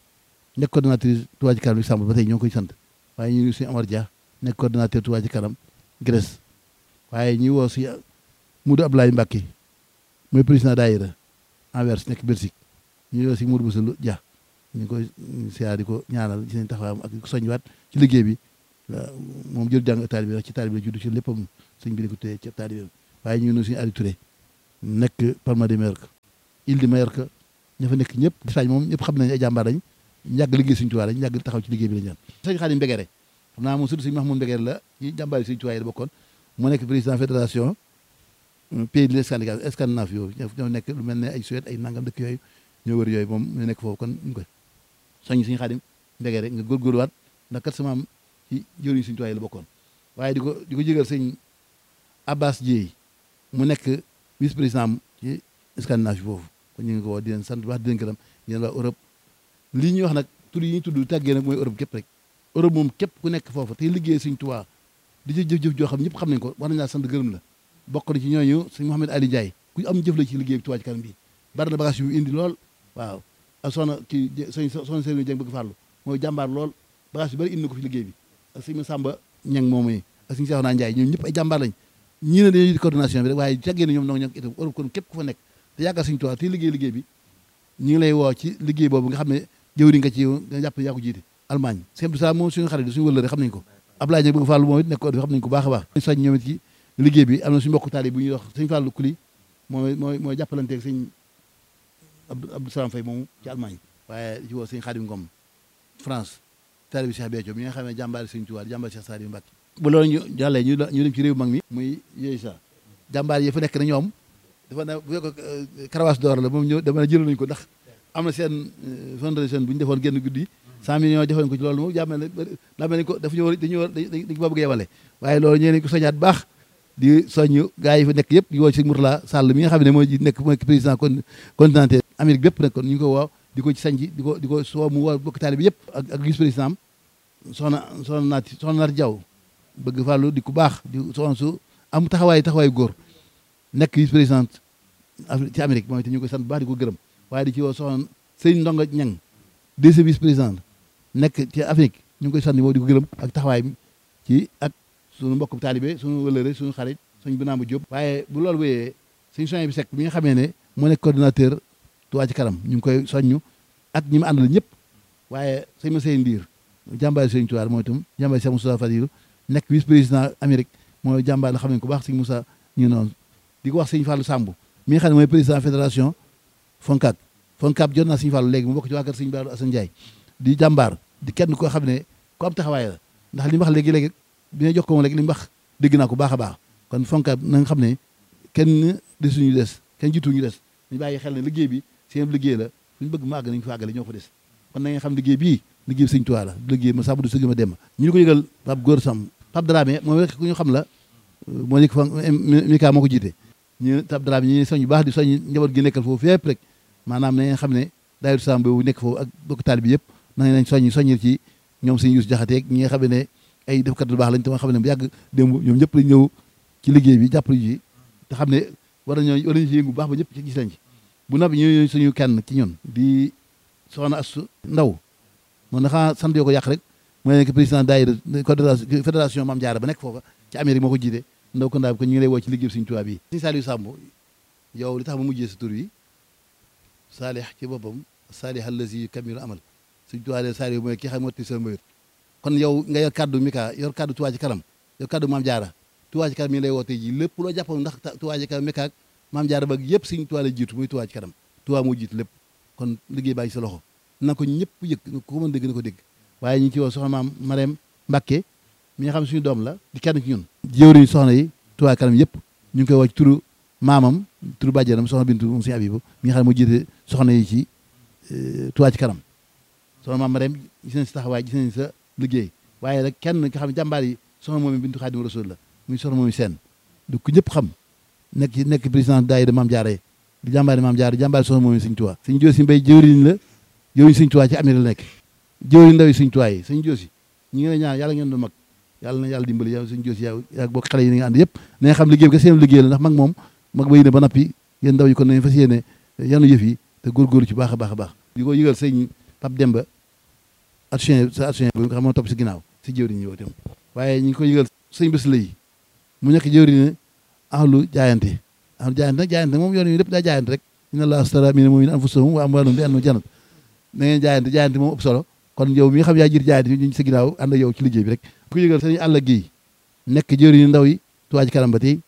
nekk coordinatrice Touba ci kanam Luxembourg ba tey ñoo ngi koy sant waaye ñu ngi suñu Amar Dia nekk coordinateur Touba ci kanam Grèce waaye ñuy woo si Moudou Abdoulaye Mbacke mooy président daayira Anvers nekk Belgique ñu woo si Moudou Boussou Dia ñu ngi koy siyaar di ko ñaanal ci seen taxawaayam ak soñwaat ci liggéey bi moom jël jàng taalibe bi ci taalibe la judd ci léppam sëñ bi di ko téye ci taalibe waaye ñu ngi nuyu suñu Aliou Touré nekk Palma de Mallorca Île de Mallorca ña fa nekk ñëpp Espagne moom ñëpp xam nañ ay jàmbaar lañ yàgg liggéey suñu tuwaay lañ yàgg taxaw ci liggéey bi lañ ñaan sëñ Xaadim Mbegere xam naa moom surtout sëñ Mahmoud Mbegere la yi jàmbaar yi suñu tuwaay la bokkoon moo nekk président fédération pays de Scandinave Scandinave yooyu ñoo nekk lu mel ne ay Suède ay nangam dëkk yooyu ñoo wër yooyu moom ñu nekk foofu kon ñu koy soññ suñu Xaadim Mbegere nga góorgóorluwaat ndax kat sama am ci jëriñ suñu tuwaay la bokkoon waaye di ko di ko jégal sëñ Abbas Dieye mu nekk vice président ci Scandinave foofu kon ñu ngi ko woo di leen sant wax di leen gërëm yéen waa Europe lii ñuy wax nag tur yi ñuy tudd tàggee nag mooy Europe képp rek Europe moom képp ku nekk foofu tey liggéey suñ Tuubaa di ci jëf-jëf joo xam ñëpp xam nañ ko war nañ laa sant gërëm la bokk na ci ñooñu sëñ Mouhamed Ali Ndiaye ku am jëf la ci liggéey bi Tuubaa ci kanam bi bari na bagage yu indi lool waaw ak soxna kii sëñ soxna Serigne Dieng bëgg farlu mooy jàmbaar lool bagage yu bari indi na ko fi liggéey bi ak sëñ Samba Ñang moom yi ak sëñ Seexuna Ndiaye ñoom ñëpp ay jàmbaar lañ ñii ne dañuy coordination bi rek waaye tàggee na ñoom noo ñoo itam Europe kon képp ku fa nekk te yaakaar suñu Tuubaa te liggéey liggéey bi ñu ngi lay woo ci liggéey boobu nga xam ne jëwri nga ci nga jàpp yaa ko jiite Allemagne sëñ Abdou Salaam moom suñu xarit suñu wëllëre xam nañ ko Abdoulaye Dieng bëgg Fàllu moom it nekk ko xam nañ ko baax a baax soñ ñoom it ci liggéey bi am na suñu mbokk taali bu ñuy wax sëñ Fàllu Kuli mooy mooy mooy jàppalanteeg sëñ Abdou Salaam Fay moomu ci Allemagne waaye ci woo sëñ Xaadim Ngom France taali bi Cheikh Béthio bi nga xam ne jàmbaari sëñ Tuubaa jàmbaari Cheikh Saliou Mbacké bu loolu ñu jàllee ñu ñu dem ci réew mag mi muy yooyu sa jàmbaar yi fa nekk na ñoom dafa ne bu fekk karawaas d'or la moom ñëw dama ne jël nañu ko ndax am na seen fondation bu ñu defoon génn guddi cent millions defoon ko ci loolu moom jàmmel ne daa mel ni ko dafa ñu war dañu war dañ ko bëgg a yemale waaye loolu ñee nañ ko soñaat baax di soññ gars yi fa nekk yëpp di woo ci Mourtala Sall mi nga xam ne mooy nekk mooy président con continental Amérique bépp nag kon ñu ngi ko woo di ko ci sañ di ko di ko soo mu woo bokk taali bi yëpp ak ak vice président am soxna soxna naati soxna naati Jaw bëgg fàllu di ku baax di soxna su am taxawaay taxawaay góor nekk vice présidente ci Amérique mooy te ñu koy sant bu baax di ko gërëm waaye di ci woo soxna sëñ Ndonga Ñang deuxième vice président nekk ci Afrique ñu ngi koy sant moom di ko gërëm ak taxawaay bi ci ak suñu mbokk taalibe suñu wëlëre suñu xarit suñu binaamu Jóob waaye bu loolu wéyee suñu soñ bi sekk bi nga xamee ne moo nekk coordinateur Touba ci kanam ñu ngi koy soññu ak ñi mu àndal ñëpp waaye sëñ ma seen ndiir jàmbaari sëñ Tuubaa mooy itam jàmbaari Cheikh Moussa Fadilu nekk vice président Amérique mooy jàmbaar la xam ne ko baax sëñ Moussa ñu noonu di ko wax sëñ Fallou Samb mi nga xam ne mooy président fédération Foncab Foncab jot naa sëñ Fallou léegi mu bokk ci waa kër sëñ Baaru Assane Ndiaye di jàmbaar di kenn koo xam ne ku am taxawaay la ndax li mu wax léegi-léegi bi nga jox ko moom léegi li mu wax dégg naa ko baax a baax kon Foncab na nga xam ne kenn desuñu des kenn jiituñu des ñu bàyyi xel ne liggéey bi seen liggéey la suñu bëgg mu àgg nañu fa àggale ñoo fa des kon na nga xam liggéey bii liggéey bi sëñ Tuubaa la liggéey ma sàmm du sëgg ma dem ñu ngi ko yëgal Pape Góor Sam Pape Dramé moom rek ku ñu xam la moo nekk fa Mika moo ko jiite ñu Pape Dramé ñu soñ bu baax di soñ njaboot gi nekkal foofu fépp rek maanaam na nga xam ne daayira Sam boobu nekk foofu ak bokk taali bi yëpp na nañ soññ soññil ci ñoom sëñ Yuus Jaxate ñi nga xam ne ay defkat lu baax lañ te nga xam ne bu yàgg démb ñoom ñëpp lañ ñëw ci liggéey bi jàppale ji te xam ne war nañoo war nañu ci yëngu bu baax ba ñëpp ci gis lañ ci bu noppi ñu suñu kenn ci ñun di soxna Astu Ndaw moom dafa sant yoo ko yàq rek mooy nekk président daayira fédération Mame Diarra ba nekk foofa ci Amérique moo ko jiite ndaw ko ndaa bi ko ñu ngi lay woo ci liggéey Sëriñ Tuubaa bi Sëriñ Saliou Samb yow li tax ma mujjee sa tur yi saalih ci boppam saalih allazi kamilu amal Sëriñ Tuubaa de Saliou mooy ki xam motti sa mbayut kon yow nga yor kaddu Mika yor kaddu Tuubaa ci kanam yor kaddu Mame Diarra Tuubaa ci kanam mi ngi lay woo tey ji lépp loo jàppoon ndax Tuubaa ci kanam Mika ak Mame Diarra ba yëpp Sëriñ Tuubaa la jiitu muy Tuubaa ci kanam Tuubaa moo jiitu lépp kon liggéey baa ngi sa loxo na ko ñëpp yëg ku ko mën dégg na ko dégg waaye ñu ngi ci woo soxna maam Marème Mbacke mi nga xam suñu doom la di kenn ci ñun jëwriñ soxna yi Touba kanam yëpp ñu ngi koy woo ci turu maamam turu bàjjanam soxna bintu moom suñu abibu mi nga xam ne moo jiite soxna yi ci Touba ci kanam soxna maam Marème gis nañ si taxawaay gis nañ sa liggéey waaye rek kenn nga xam ne jàmbaar yi soxna moom bintu Xaadimu Rasuul la muy soxna moom seen du ko ñëpp xam nekk nekk président daayira Maam Jaara di jàmbaari Maam Jaara jàmbaari soxna moom Sëñ Tuubaa Sëñ Joosi Mbay jëwriñ la jëwriñ Sëñ Tuubaa ci Amérique la nekk jëwriñ ndaw yi Sëñ Tuubaa yi Sëñ Joosi ñi ngi lay ñaan yàlla ngeen du mag yàlla na yàlla dimbali yow Sëñ Joosi yow yaa bokk xale yi ni nga ànd yëpp na nga xam liggéey bi ka seen liggéey la ndax mag moom mag ba yéene ba nappi yéen ndaw yi kon nañ fas yéene yanu yëf yi te góorgóorlu ci baax a baax a baax di ko yëgal sëñ Pape Demba action sa action bi nga xam moo topp si ginnaaw si jëwriñ yi yow tam waaye ñu ngi ko yëgal sëñ bés lay mu nekk jëwriñ ahlu jaayante ahlu jaayante nag jaayante moom yoon yi lépp daa jaayante rek inna allaha astara mina mu'minina anfusahum wa amwalahum bi anna jannat na ngeen jaayante jaayante moom ëpp solo kon yow mi nga xam yaa jiit jaayante ñu sa ginnaaw ànd ak yow ci liggéey bi rek ku yëgal sëñ àll gi nekk jëwriñu ndaw yi Touba ci kanam ba tey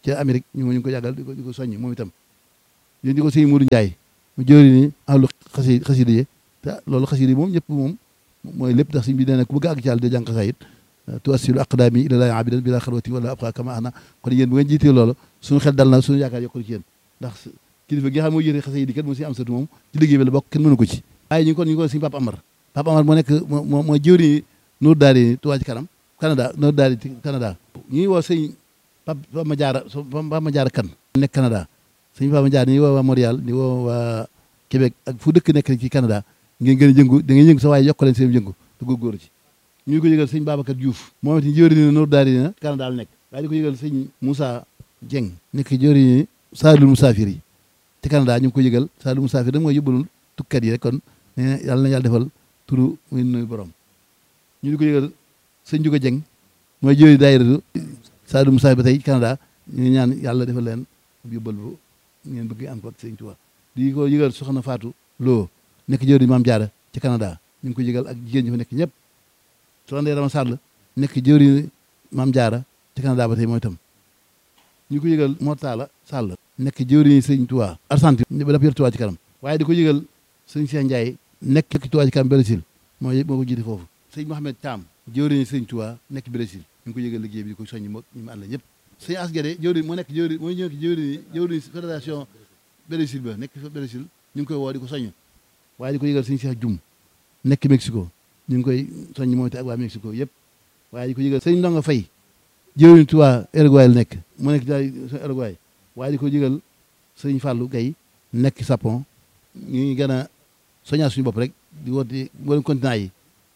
ca Amérique ñu ngi ko yàggal di ko di ko soññ moom itam yéen di ko sëñ Modou Ndiaye mu jëri ni ahlu xasi xasida yi te loolu xasida yi moom ñëpp moom mooy lépp ndax sëñ bi nee na ku bëgg àgg ci yàlla de jàng xasaayit tuwassilu aqdaami ila laahi abidan bila xalwati wala abqa kama ana kon yéen bu ngeen jiitee loolu suñu xel dal na suñu yaakaar yokkul ci yéen ndax kilifa gi nga xam moo yëre xasida yi kat moo si am satu moom ci liggéey bi la bokk kenn mënu ko ci waaye ñu ngi kon ñu ngi ko sëñ Papa Amar Papa Amar moo nekk moo mooy jëwri Nour Daari Touba ci kanam Canada Nour Daari Canada ñu ngi woo sëñ Papa ma jaara Papa ma jaara kan nekk Canada sëñ Papa ma jaara ñu ngi woo waa Montréal di woo waa Québec ak fu dëkk nekk ci Canada ngeen gën a jëngu da ngeen yëngu sa waaye yokk leen seen jëngu te góorgóorlu ci ñu ngi ko yëgal sëñ Babacar Diouf moom it jëwri ni Nour Daari na Canada la nekk waaye di ko yëgal sëñ Moussa Dieng nekk jëwri ni Saalul Musaafir yi ci Canada ñu ngi ko yëgal Saalul Musaafir da mooy yóbbalul tukkat yi rek kon yàlla na yàlla defal turu muy nuyu borom ñu di ko yëgal sëñ Juga Jeng mooy jëwri daayiratu Saalum Musaafir ba tey Canada ñu ngi ñaan yàlla defal leen yóbbal bu ngeen bëgg am ko ak sëñ Tuubaa di ko yëgal soxna Faatu Loo nekk jëwri Maam Jaara ci Canada ñu ngi ko yëgal ak jigéen ñi fa nekk ñëpp soxna Ndeye Rama Sall nekk jëwri Maam Jaara ci Canada ba tey mooy itam ñu ko yëgal Mortala Sall nekk jëwri sëñ Tuubaa Argentine ba dafa yor Tuubaa ci kanam waaye di ko yëgal sëñ Cheikh Ndiaye nekk ci Tuubaa ci kanam Brésil moo moo ko jiite foofu sëñ Mohamed Thiam jëwriñ sëñ Tuubaa nekk Brésil ñu ngi ko yëgal liggéey bi di ko soññi moog ñu mu ànd ñëpp sëñ Asgade jëwriñ moo nekk jëwriñ mooy ñëw jëwriñ jëwriñ fédération Brésil ba nekk Brésil ñu ngi koy woo di ko soññ waaye di ko yëgal sëñ Cheikh Dioum nekk Mexico ñu ngi koy soññ moom te ak waa Mexico yëpp waaye di ko yëgal sëñ Ndonga Faye jëwriñ Tuubaa Uruguay la nekk moo nekk daal Uruguay waaye di ko yëgal sëñ Fallou Gaye nekk Japon ñu ngi gën a soññaa suñu bopp rek di woote mboolem continent yi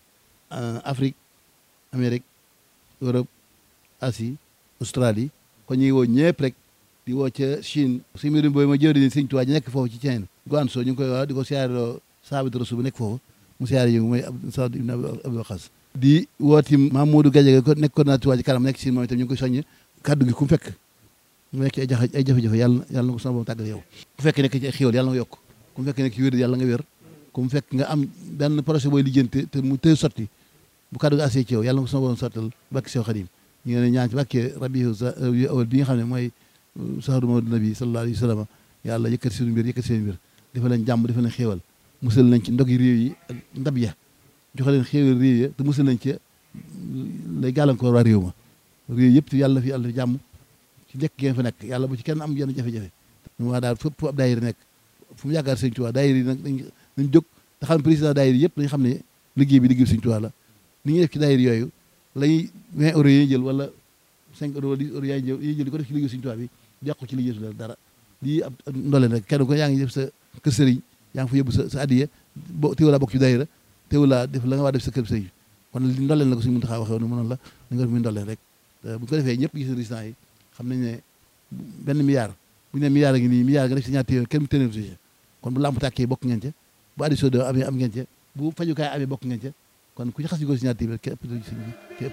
Afrique Amérique Europe Asie Australie kon ñu ngi woo ñëpp rek di woo ca Chine si mbirum boobu ma jëwri ni sëñ Tuubaa ji nekk foofu ci Chine Guangzhou ñu ngi koy wax di ko siyaareloo Saabit Rasul bu nekk foofu mu siyaare yi mooy Saad ibn Abdul Waqas di wooti Mamadou Gadiaga ko nekk coordinateur Tuubaa ji kanam nekk Chine moom itam ñu ngi koy soññ kaddu gi ku mu fekk mu nekk ci ay jafe ay jafe-jafe yàlla yàlla na ko sama borom tàggal yow ku fekk nekk ci ay xéwal yàlla nga yokk ku mu fekk nekk ci wér yàlla nga wér ku mu fekk nga am benn projet booy lijjanti te mu tëy sotti bu kaddu gi assee ci yow yàlla na ko sama borom sottal bakki sew xadim ñu ngi leen ñaan ci bàkkee rabiu awal bi nga xam ne mooy sahru mawlid nabi sallallahu alayhi wa sallam yàlla yëkkati seen mbir yëkkati seen mbir dafa leen jàmm dafa leen xéewal musal nañ ci ndog yi réew yi ak ndab ya joxe leen xéewal réew ya te musal nañ ci lay gàllankoor waa réew ma réew yëpp te yàlla fi yàlla fi jàmm ci nekk ngeen fa nekk yàlla bu ci kenn am yenn jafe-jafe ñu waa daal fépp fu ab daayira nekk fu mu yaakaar sëñ Tuubaa daayira yi nag dañ nañ jóg te xam président daayira yëpp dañ xam ne liggéey bi liggéey sëñ Tuubaa la ni ñuy def ci daayira yooyu lay 20 euros yi jël wala 5 euros wala 10 euros yaay jël yi jël di ko def ci liggéey sëñ Tuubaa bi yàqu ci liggéey su dara lii ab ndoleen rek kenn ko yaa ngi def sa kër sëriñ yaa ngi fa yóbbu sa sa addiya bo teewu laa bokk ci daayira teewu laa def la nga waa def sa kër sëriñ kon li ndoleen la ko suñu mën taxaa waxee woon mënoon la da nga def muy ndoleen rek bu ko defee ñëpp gis résultat yi xam nañ ne benn milliard bu ñu nee milliard a ngi nii milliard nga def si ñaar téeméer kenn mu téeméer si kon bu lamp tàkkee bokk ngeen ca bu addition de amee am ngeen ca bu fajukaay amee bokk ngeen ca kon ku ci xas yi ko si ñaar téeméer képp képp